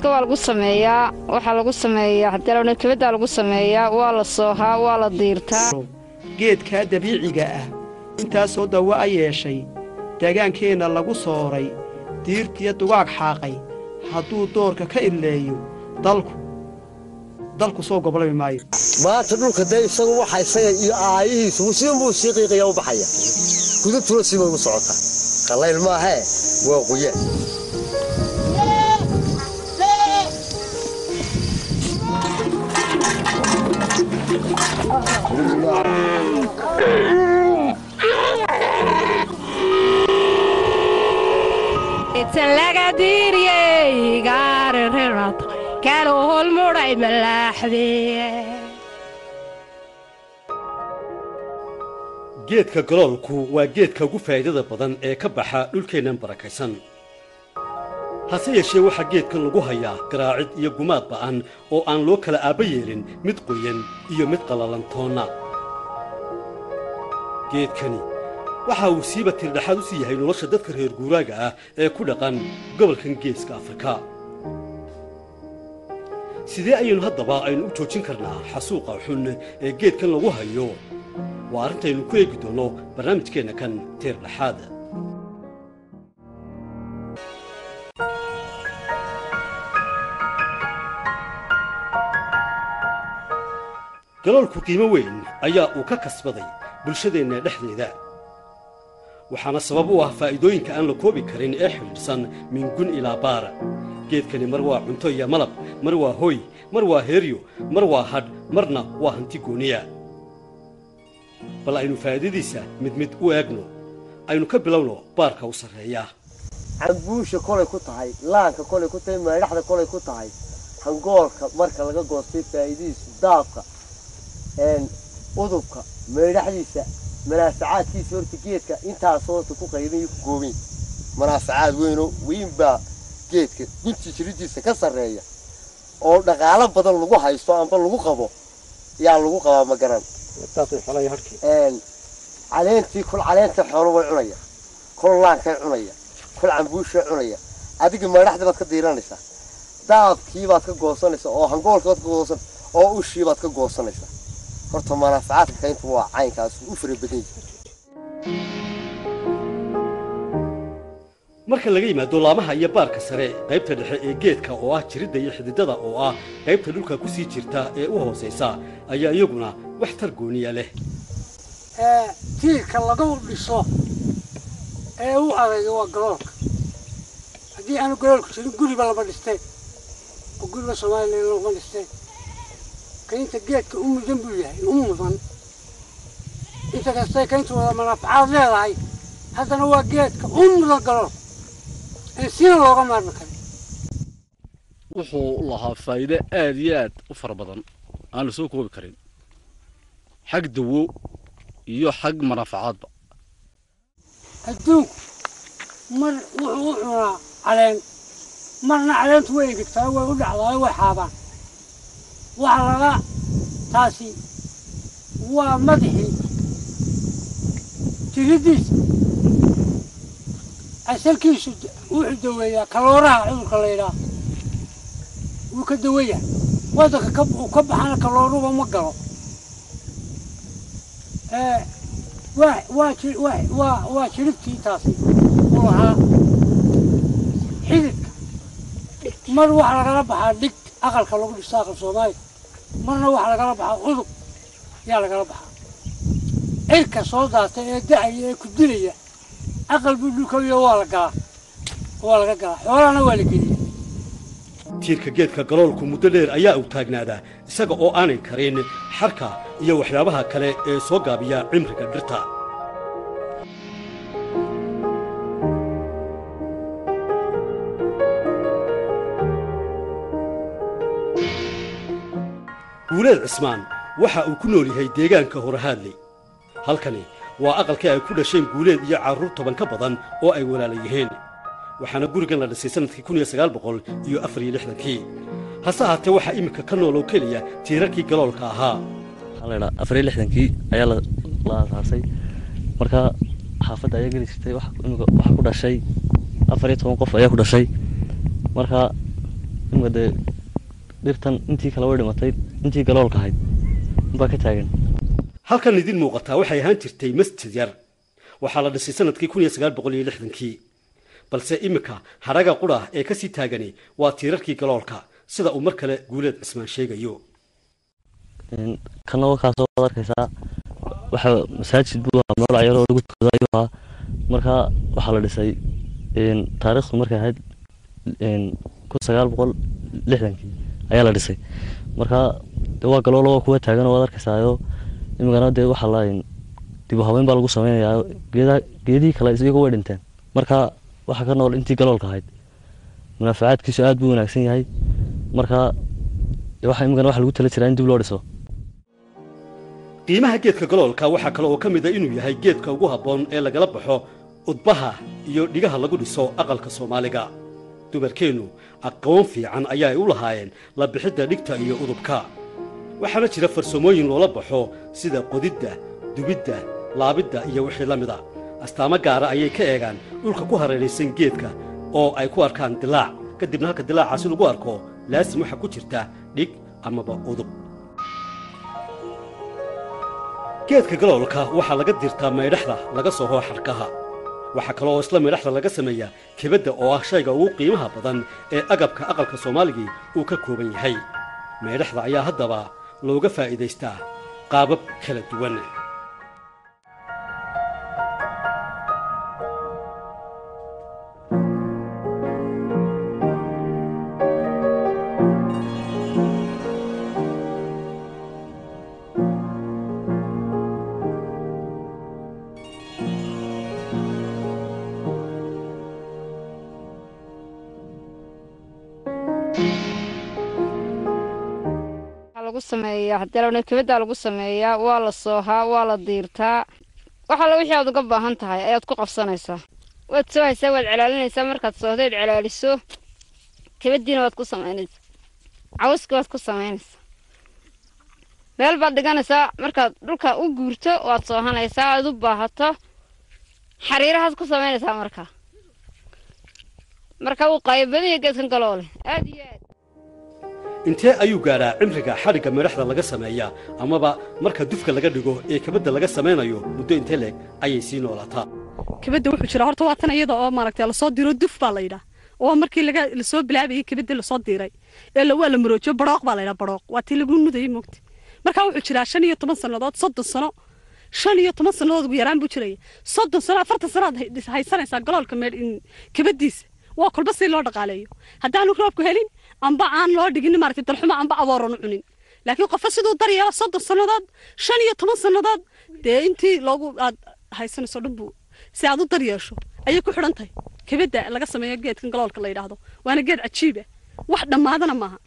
geedka waa lagu sameeyaa waxaa lagu sameeyaa hadalowna kabaddaa lagu sameeyaa waa la soohaa waa la diirtaa geedkaa dabiiciga ah intaasoo dawo a yeeshay deegaankeenna lagu sooray diirtiyo dugaag xaaqay hadduu doorka ka idleeyo dalku dalku soo goblami maayo maanta dhulka dee isagu waxa isaga iyo aayihiisu siinbuu sii qiiqaya u baxaya gudubtuna siibay u socotaa qallayl maahee waa quyaan inta laga diiriyey gaaririrad kala holmudhay malaaxdee geedka galoolku waa geedka ugu faa'iidada badan ee ka baxa dhulkeennan barakaysan hase yeeshee waxaa geedkan lagu hayaa garaacid iyo gumaad ba'an oo aan loo kala aabba yeelin mid qoyan iyo mid qallalantoonna geedkani waxa uu siiba tirdhaxaad u sii yahay nolosha dadka reer guuraaga ah ee ku dhaqan gobolkan geeska afrika sidee ayaynu haddaba aynu u joojin karnaa xasuuqa xun ee geedkan lagu hayo waa arrintaynu ku eegi doonno barnaamijkeenna kan tiirdhaxaad galoolku qiimo weyn ayaa uu ka kasbaday bulshadeenna dhexdeeda waxaana sabab u ah faa'iidooyinka aan la koobi karin ee xidhiidhsan mingun ilaa baar geedkani mar waa cunto iyo malab mar waa hoy mar waa heeryo mar waa hadh marna waa hanti gooniya bal aynu faa'iidadiisa mid mid u eegno aynu ka bilowno baarka u sarreeya cambuusha kolay ku tahay laanka kolay ku tahay meedhaxda kolay ku tahay hangoolka marka laga goostay faa'iidadiisu daabka udubka meedhaxdiisa manaafacaadkiisa horta geedka intaas horta ku qaybin iyo ku goobin manaafacaad weynoo weyn baa geedka gunti jiridiisa ka sarreeya oo dhaqaalo badan lagu haysto amba lagu qabo yaa lagu qabaa ma garan caleentii kol caleenta xoolo way cunaya kol laankay cunaya kol cambuushay cunaya adiga meedhaxdii baad ka diiranaysaa daabkii baad ka goosanaysaa oo hangoolkii baad ka goosan oo ushii baad ka goosanaysaa horta manaafacaadka kayntu waa caynkaas u fara badan yahay marka laga yimaado laamaha iyo baarka sare qaybta dhexe ee geedka oo ah jiridda iyo xididada oo ah qaybta dhulka ku sii jirta ee u hoosaysa ayaa iyaguna wax tar gooniya leh tiirka lagu dhiso ee u adayga waa galoolka haddii aanu galoolka jirin guriba lama dhisteen oo guriba soomaaliya lama dhisteen kaynta geedka u mudan buu yahay u mudan inta kastay kayntu wada manaafacaad leedahay haddana waa geedka u mudan galool ee sina looga maarmi karo wuxuu lahaa faa'iido aad iyo aad u fara badan aan la soo koobi karin xag dawo iyo xag manaafacaadba adduunku mar wuxuu u cunaa caleen marna caleentu way engegtaa way u dhacdaa way xaabaan waxa laga taasi waa madaxii jiridiisa asalkiisu wuxuu daweeyaa kalooraha cudurka la yidhaah wuu ka daweeyaa waddanka uu ka baxana kalooruba ma galo waa jiribtii taasi u lahaa xididka mar waxaa lagala baxaa dhig aqalka lagu dhisto aqal soomaaliya marna waxaa lagala baxaa udub yaa lagala baxaa cirka soo daatay ee da'aya ee ku dilaya aqal buu dhulkayo waa la galaa waa laga galaa xoolahana waa la geliya tiirka geedka galoolku muddo dheer ayaa uu taagnaadaa isaga oo aanay karin xarka iyo waxyaabaha kale ee soo gaabiya cimriga dhirta guuleed cismaan waxa uu ku nool yahay deegaanka horahaadley halkani waa aqalkii ay ku dhasheen guuleed iyo carruur toban ka badan oo ay walaala yihiin waxaana gurigan la dhisay sannadkii kun iyo sagaal boqol iyo afar iyo lixdankii hase ahaatee waxaa iminka ka nool oo keliya tiirarkii galoolka ahaa waxaa la idhaa afar iyo lixdankii ayaa la la aasaasay marka xaafadda ayaa geli jirtay waxa imika waxaa ku dhashay afar iyo toban qof ayaa ku dhashay marka imika dee dhirtan intii kale way dhimatay intii galoolka ahayd unbaa ka taagan halkan idin muuqataa waxay ahaan jirtay masjid yar waxaa la dhisay sanadkii kun iyo sagaal boqol iyo lixdankii balse iminka hadhaga qudha ee ka sii taagani waa tiirarkii galoolka sida uu mar kale guuleed cismaan sheegayo kana wakaasoo waad arkaysaa waxa masaajid buu ahaa meel cayaroo lagu tukado ayuu ahaa marka waxaa la dhisay taariikhdu markay ahayd kun sagaal boqol lixdankii ayaa la dhisay marka de waa galoolo waa kuwa taagan oo waad arkaysaayo imikana dee waxaa la dib u habeyn baa lagu sameynayaa geedaha geedihii kale iyagu way dhinteen marka waxaa ka nool intii galoolka ahayd munaafacaadkiisu aad buu wanaagsan yahay marka waxa imikana waxa lagu tala jiraa in dib loo dhiso qiimaha geedka galoolka waxaa kale oo ka mid a inuu yahay geedka ugu habboon ee lagala baxo udbaha iyo dhigaha lagu dhiso aqalka soomaaliga dumarkeennu aqoon fiican ayaa ay u lahaayeen la bixidda dhigta iyo udubka waxaana jira farsamooyin loola baxo sida qodidda dubidda laabidda iyo wixii la mida astaamo gaara ayay ka eegaan dhulka ku hareeraysan geedka oo ay ku arkaan dilaac kadibna halka dilaacaasi lagu arko laasim waxaa ku jirta dhig amaba udub geedka galoolka waxaa laga dirtaa maydhaxda laga soo hoo xarkaha waxaa kale oo isla maydhaxda laga sameeyaa kebadda oo ah shayga ugu qiimaha badan ee agabka aqalka soomaaligii uu ka kooban yahay maydhaxda ayaa haddaba looga faa'iidaystaa qaabab kala duwan lagu sameeyaa haddii kebaddaa lagu sameeyaa waa la soohaa waa la diirtaa wax alla wixii aad uga baahan tahay ayaad ku qabsanaysaa waad soohaysaa waad celaalinaysaa markaad soohdeed celaaliso kebaddiina waad ku samaynaysaa cawska waad ku samaynaysaa meel baad dhiganaysaa markaad dhulka u guurto waad soohanaysaa aad u baahato xariirahaad ku samaynaysaa markaa marka wuu qaayabadanya geedkan galoole aad iyo aad intee ayuu gaadhaa cimriga xadhigga meedhaxda laga sameeyaa amaba marka dufka laga dhigo ee kabadda laga samaynayo muddo intee leeg ayay sii noolaataa kabadda wuxuu jira horta waa tan iyada oo maaragtay lasoo diro duf baa la yidhaa oo markii laga lasoo bilaabayay kabadda lasoo diray ee la waa la maroojiyo barooq baa la yidhaa barooq waa tii lagu nudayay moogta marka wuxuu jiraa shan iyo toban sannadood soddon sano shan iyo toban sannadood ugu yaraan buu jiraya soddon sano afartan sanood haysanaysaa galoolka meed kabaddiisa waa kolba si loo dhaqaaleeyo haddaanu roobku helin amba aan loo dhigin maaragtay dalxumo amba abooran u cunin laakiin qofka siduu daryeelo soddon sannadood shan iyo toban sannadood dee intii loogu aad haysanayso dhan buu si aad u daryeesho ayay ku xidhan tahay kabadda laga sameeyo geedkan galoolka la yidhaahdo waana geed cajiib ah wax dhammaadana maaha